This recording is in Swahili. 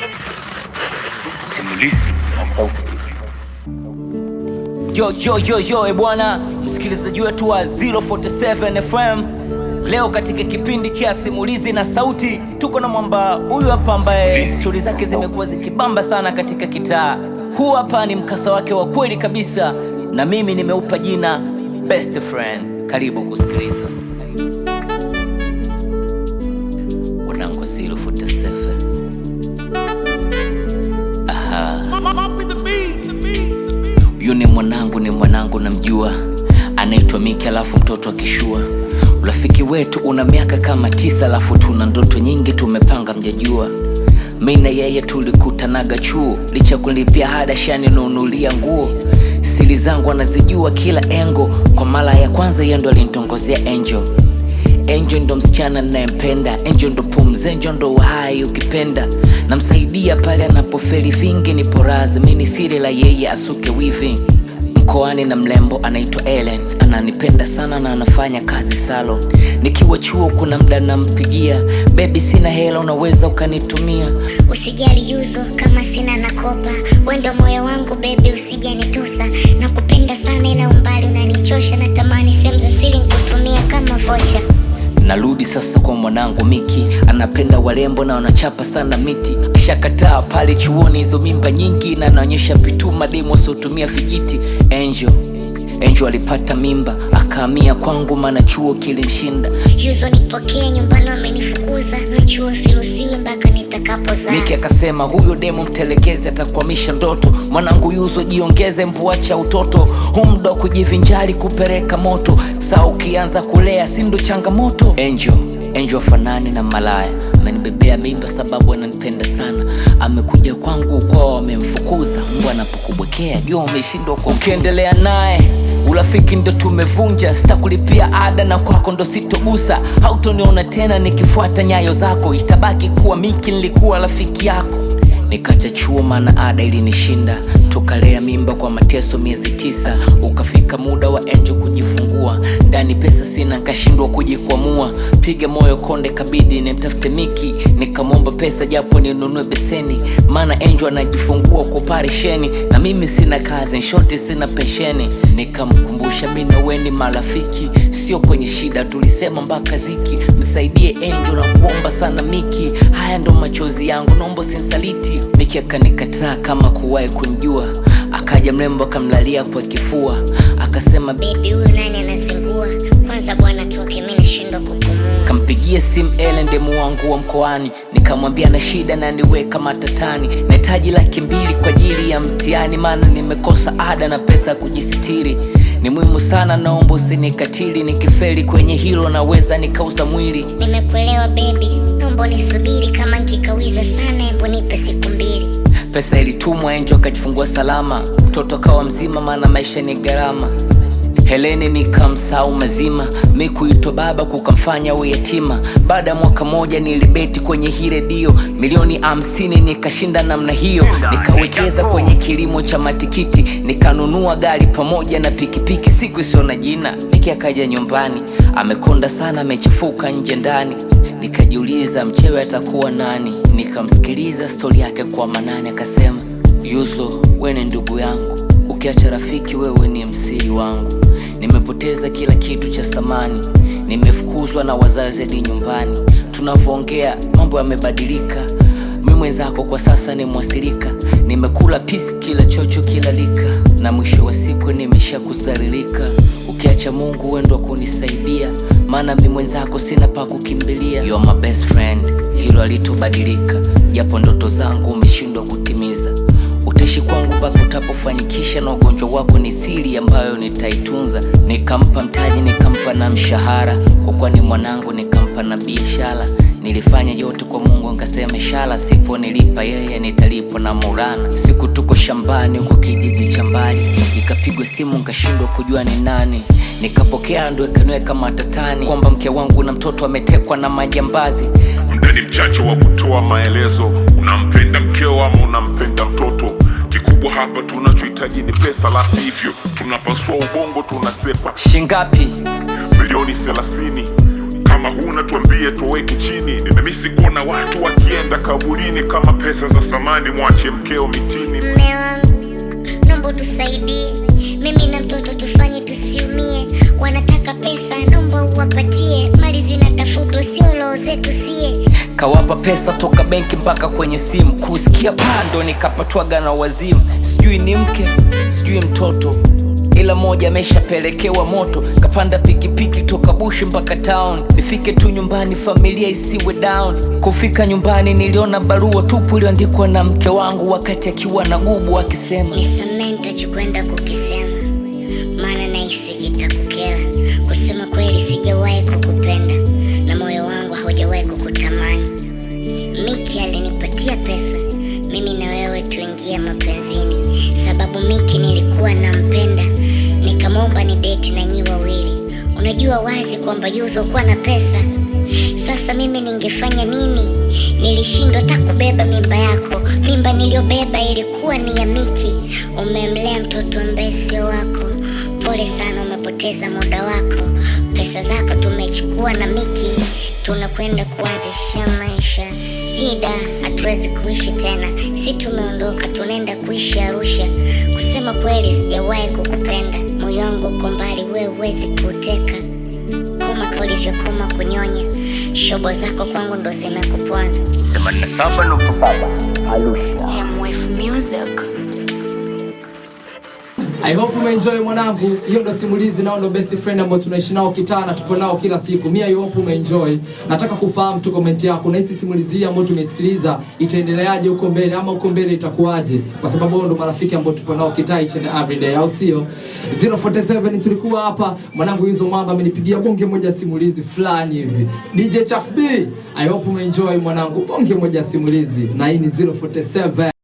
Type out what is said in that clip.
Simulizi na sauti. Yo, yo, yo, yo, e bwana msikilizaji wetu wa 047 FM, leo katika kipindi cha simulizi na sauti tuko na mwamba huyu hapa ambaye Simulizi. stori zake zimekuwa zikibamba sana katika kitaa. Huu hapa ni mkasa wake wa kweli kabisa, na mimi nimeupa jina best friend. Karibu kusikiliza wanangu 047. Aha. Huyu ni mwanangu, ni mwanangu namjua, anaitwa Miki, alafu mtoto akishua. Urafiki wetu una miaka kama tisa, alafu tuna ndoto nyingi tumepanga, mjajua. Mi na yeye tulikutanaga chuo, licha kulipia ada shaninunulia nguo. Siri zangu anazijua kila engo, kwa mara ya kwanza yeye ndo alinitongozea Angel. Angel ndo msichana ninayempenda, Angel ndo pumzi, Angel ndo uhai ukipenda. Namsaidia pale anapofeli vingi, nipo razi, mi ni siri la yeye asuke wivi. Mkoani na mlembo anaitwa Ellen, ananipenda sana na anafanya kazi salon. Nikiwa chuo kuna mda nampigia, bebi, sina hela, unaweza ukanitumia. Usijali Yuzo, kama sina nakopa, wendo moyo wangu bebi, usijanitosa. Nakupenda sana ila umbali unanichosha, natamani sehemu za siri nikutumia kama vocha. Narudi sasa kwa mwanangu Miki, anapenda warembo na wanachapa sana miti. Kishakataa pale chuoni hizo mimba nyingi, na anaonyesha pituma demo siotumia vijiti. Angel Angel alipata mimba akahamia kwangu, maana chuo kilimshinda. Yuzo, nipokee nyumbani, wamenifukuza na chuo siruhusiwi mpaka nitakapozaa. Miki akasema huyo demo mtelekeze, atakwamisha ndoto. Mwanangu Yuzo, jiongeze, mvuacha utoto, huu muda wa kujivinjari kupeleka moto. Saa ukianza kulea, si ndo changamoto. Angel Angel fanani na malaya, amenibebea mimba sababu ananipenda sana. Amekuja kwangu kwao, wamemfukuza. Mbwa anapokubwekea jua umeshindwa kwa. Ukiendelea naye urafiki ndo tumevunja, sitakulipia ada na kwako ndo sitogusa. Hautoniona tena nikifuata nyayo zako, itabaki kuwa Miki nilikuwa rafiki yako. Nikacha chuo maana ada ilinishinda, tukalea mimba kwa mateso miezi tisa. Ukafika muda wa Angel kujifungua, ndani pesa sina, nkashindwa kujikwamua. Piga moyo konde, kabidi nimtafute Miki, nikamwomba pesa japo ninunue beseni, maana Angel anajifungua kwa operesheni na mimi sina kazi, nshoti sina pensheni. Nikamkumbusha mi na wewe ni marafiki, sio kwenye shida, tulisema mpaka ziki. Msaidie Angel na kuomba sana Miki, haya ndo machozi yangu, naomba usinsaliti. Miki akanikataa kama kuwahi kunjua, akaja mrembo akamlalia kwa kifua, akasema Bebi, huyu nani anazingua? Kwanza bwana toke, mi nashindwa kupumua. Kampigia simu Ellen demu wangu wa mkoani, nikamwambia na shida na niweka matatani, nahitaji laki mbili kwa ajili ya mtihani, maana nimekosa ada na pesa ya kujisitiri. Ni muhimu sana, naomba usinikatili, nikifeli kwenye hilo naweza nikauza mwili. Nimekuelewa bebi, naomba nisubiri, kama nkikawiza sana, hebu nipe siku mbili. Pesa ilitumwa, Angel akajifungua salama, mtoto akawa mzima, maana maisha ni gharama. Heleni nikamsahau mazima, mi kuitwa baba kukamfanya awe yatima. Baada ya mwaka moja nilibeti kwenye hii redio milioni hamsini, nikashinda namna hiyo. Nikawekeza kwenye kilimo cha matikiti, nikanunua gari pamoja na pikipiki, siku isiyo na jina. Miki akaja nyumbani, amekonda sana, amechafuka nje ndani. Nikajiuliza mchewe atakuwa nani, nikamsikiliza stori yake kwa manane, akasema Yuzo, we ni ndugu yangu, ukiacha rafiki wewe ni msiri wangu. Nimepoteza kila kitu cha samani, nimefukuzwa na wazazi hadi nyumbani. Tunavyoongea mambo yamebadilika, mi mwenzako kwa sasa ni mwasilika. Nimekula pisi kila chocho kila lika, na mwisho wa siku nimesha kusaririka. Ukiacha Mungu wendo kunisaidia, maana mi mwenzako sina pa kukimbilia. You're my best friend, hilo alitobadilika, japo ndoto zangu umeshindwa kutimiza utaishi kwangu mpaka utapofanikisha, na ugonjwa wako ni siri ambayo nitaitunza. Nikampa mtaji, nikampa na mshahara, kwa kuwa ni mwanangu, nikampa na biashara. Nilifanya yote kwa Mungu, nkasema inshallah, sipo nilipa yeye nitalipwa na Maulana. Siku tuko shambani huko kijiji cha mbali, nikapigwa simu, nkashindwa kujua ni nani. Nikapokea, ndo ikaniweka matatani kwamba mke wangu na mtoto ametekwa na majambazi. Muda ni mchache wa kutoa maelezo. Unampenda mkeo ama unampenda mtoto? Kikubwa hapa tunachohitaji ni pesa, la sivyo tunapasua ubongo, tunasepa Shingapi? milioni thelathini. Kama kama huna tuambie tuweke chini nimemisi kuona watu wakienda kaburini kama pesa za samani mwache mkeo mitini Mme wangu, naomba tusaidie, mimi na mtoto tufanye tusiumie. Wanataka pesa, naomba uwapatie. Mali zinatafutwa, sio roho zetu sie. kawapa pesa toka benki mpaka kwenye simu kusikia pando nikapatwaga na wazimu sijui ni mke sijui mtoto ila moja ameshapelekewa moto kapanda pikipiki toka bushi mpaka town nifike tu nyumbani familia isiwe down kufika nyumbani niliona barua tupu iliyoandikwa na mke wangu wakati akiwa na gubu akisema Nisamee nitachokwenda kukisema, maana nahisi kitakukera. Kusema kweli, sijawahi kukupenda na moyo wangu haujawahi kukutamani. Miki alinipatia pesa mimi na wewe tuingie mapenzini, sababu Miki nilikuwa nampenda, nikamwomba ni date na nyi wawili. Unajua wazi kwamba Yuzo kuwa na pesa. Sasa mimi ningefanya nini? Nilishindwa hata kubeba mimba yako. Mimba niliyobeba ilikuwa ni ya Miki. Umemlea mtoto ambaye sio wako. Pole sana, umepoteza muda wako. Pesa zako tumechukua na Miki, tunakwenda kuanzisha maisha. Ida, hatuwezi kuishi tena, si tumeondoka, tunaenda kuishi Arusha. Kusema kweli, sijawahi kukupenda, moyo wangu uko mbali, wewe huwezi kuuteka kama ulivyokoma kunyonya. Shobo zako kwangu ndo zimekuponza. 87.7 Arusha MF Music. I hope umeenjoy mwanangu. Hiyo ndo simulizi nao ndo best friend ambao tunaishi nao kitaa na tupo nao kila siku. Mimi I hope umeenjoy. Nataka kufahamu tu comment yako na hisi simulizi hii ambayo tumeisikiliza itaendeleaje huko mbele ama huko mbele itakuwaje? Kwa sababu wao ndo marafiki ambao tupo nao kitaa each and every day, au sio? 047 tulikuwa hapa, mwanangu hizo mwamba amenipigia bonge moja ya simulizi fulani hivi. DJ Chaf B, I hope umeenjoy mwanangu, bonge moja ya simulizi na hii ni 047